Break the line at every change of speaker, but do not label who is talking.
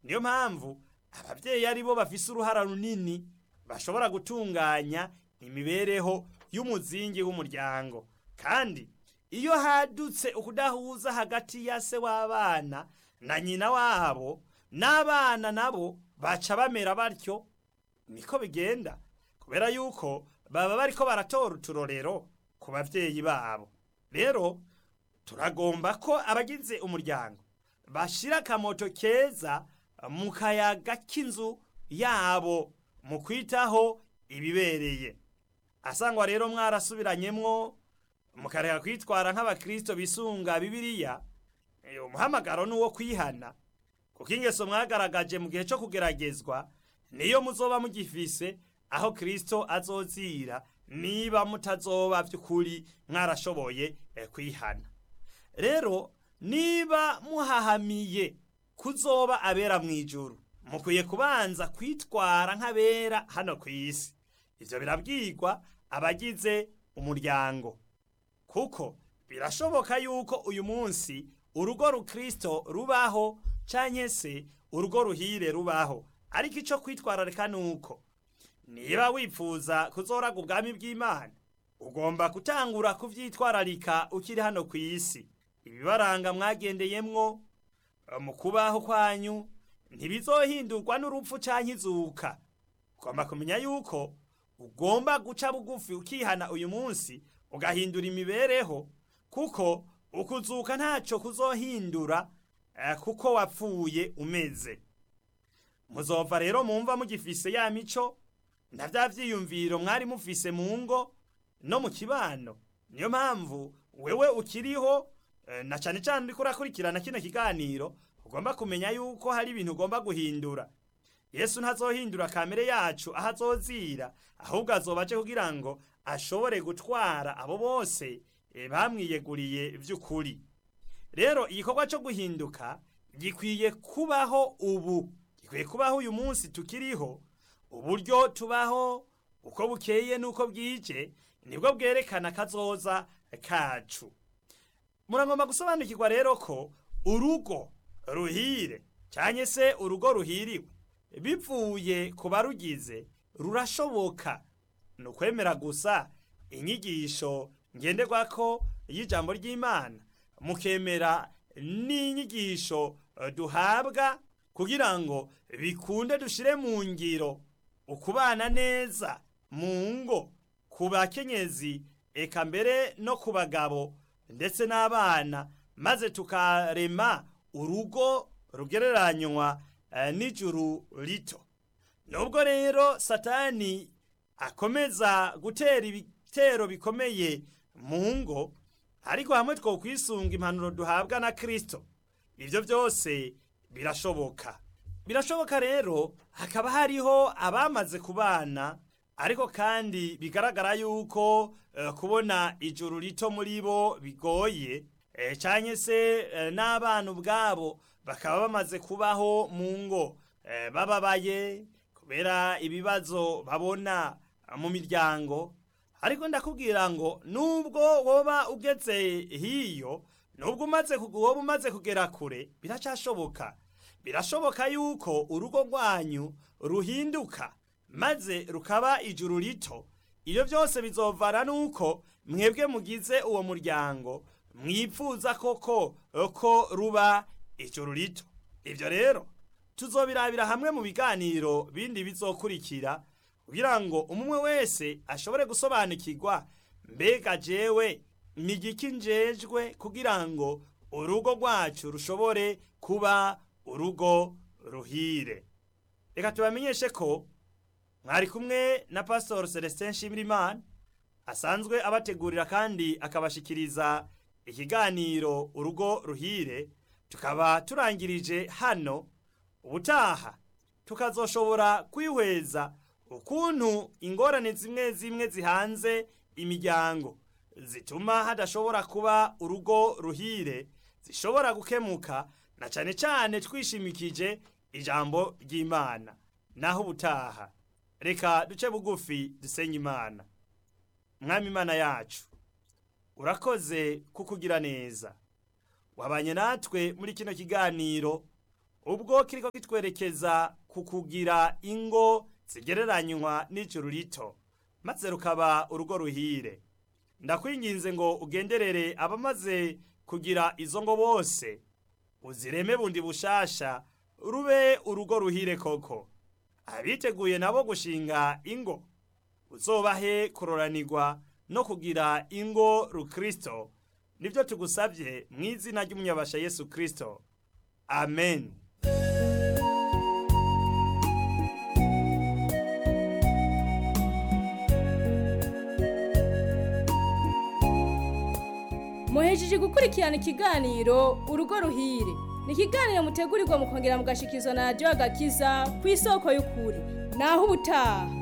niyo mpamvu ababyeyi ari bo bafise uruhara runini bashobora gutunganya imibereho y'umuzingi w'umuryango kandi iyo hadutse ukudahuza hagati ya se w'abana na nyina wabo n'abana nabo baca bamera batyo niko bigenda kubera yuko baba bariko baratora uturorero ku bavyeyi babo rero turagomba ko abagize umuryango bashira akamoto keza mu kayaga k'inzu yabo mu kwitaho ibibereye asangwa rero mwarasubiranyemwo mukareka kwitwara nk'abakristo bisunga bibiliya eh, umuhamagaro ni uwo kwihana kuko ingeso mwagaragaje mu gihe cyo kugeragezwa niyo muzoba mugifise aho kristo azozira niba mutazoba by'ukuri mwarashoboye eh, kwihana rero niba muhahamiye kuzoba abera mu ijuru mukwiye kubanza kwitwara nk'abera hano ku isi ivyo birabwirwa abagize umuryango kuko birashoboka yuko uyu munsi urugo rukristo rubaho canke se urugo ruhire rubaho ariko ico kwitwararika nuko niba wifuza kuzoraga ubwami bw'imana ugomba gutangura kuvyitwararika ukiri hano ku isi ibibaranga mwagendeyemwo mu kubaho kwanyu ntibizohindurwa n'urupfu canke izuka ugomba kumenya yuko ugomba guca bugufi ukihana uyu munsi ugahindura imibereho kuko ukuzuka ntaco kuzohindura eh, kuko wapfuye umeze muzova rero mumva mugifise ya mico na vya vyiyumviro mwari mufise mu ngo no mu kibano niyo mpamvu wewe ukiriho eh, na cane cane uriko urakurikirana kino kiganiro ugomba kumenya yuko hari ibintu ugomba guhindura yesu ntazohindura kamere yacu aho azozira ahubwo azoba aje kugira ngo ashobore gutwara abo bose eh, bamwiyeguriye vy'ukuri rero igikorwa cyo guhinduka gikwiye kubaho ubu gikwiye kubaho uyu munsi tukiriho uburyo tubaho uko bukeye n'uko bwije nibwo bwerekana kazoza kacu muragomba gusobanukirwa rero ko urugo ruhire cyane se urugo ruhiriwe bivuye ku barugize rurashoboka ni ukwemera gusa inyigisho ngenderwako y'ijambo ry'imana mukemera n'inyigisho eh, duhabwa kugira ngo bikunde dushire mu ngiro ukubana neza mu ngo ku bakenyezi eka mbere no ku bagabo ndetse n'abana maze tukarema urugo rugereranywa eh, n'ijuru rito nubwo rero satani akomeza gutera ibitero bikomeye mu ngo ariko hamwe two kwisunga impanuro duhabwa na kristo ibyo byose birashoboka birashoboka rero hakaba hariho abamaze kubana ariko kandi bigaragara yuko eh, kubona ijuru rito muri bo bigoye eh, canke se eh, n'abana ubwabo bakaba bamaze kubaho mu ngo eh, bababaye kubera ibibazo babona mu miryango ariko ndakubwira ngo nubwo woba ugeze hiyo nubwo umaze woba umaze kugera kure biracashoboka birashoboka yuko urugo rwanyu ruhinduka maze rukaba ijuru rito ibyo byose bizovana nuko mwebwe mugize uwo muryango mwipfuza koko ko ruba ijuru rito ibyo rero tuzobirabira hamwe mu biganiro bindi bizokurikira kugira ngo umwe wese ashobore gusobanukirwa mbega jewe ni igiki njejwe kugira ngo urugo rwacu rushobore kuba urugo ruhire reka tubamenyeshe ko mwari kumwe na pastor celestin nshimirimana asanzwe abategurira kandi akabashikiriza ikiganiro urugo ruhire tukaba turangirije hano ubutaha tukazoshobora kwihweza ukuntu ingorane zimwe zimwe zihanze imiryango zituma hadashobora kuba urugo ruhire zishobora gukemuka na cane cane twishimikije ijambo ry'imana naho ubutaha reka duce bugufi dusenye imana mwami imana yacu urakoze kukugira neza wabanye natwe muri kino kiganiro ubwo kiriko kitwerekeza ku kugira ingo zigereranywa n'ijuru rito maze rukaba urugo ruhire ndakwinginze ngo ugenderere abamaze kugira izo ngo bose uzireme bundi bushasha rube urugo ruhire koko abiteguye nabo gushinga ingo uzobahe kuroranirwa no kugira ingo rukristo nibyo tugusabye mu izina ry'umunyabasha yesu kristo amen
muhejeje gukurikirana ikiganiro urugo ruhire ni ikiganiro mutegurirwa mukongera mugashikirizwa na radiyo agakiza ku isoko y'ukuri naho ubutaha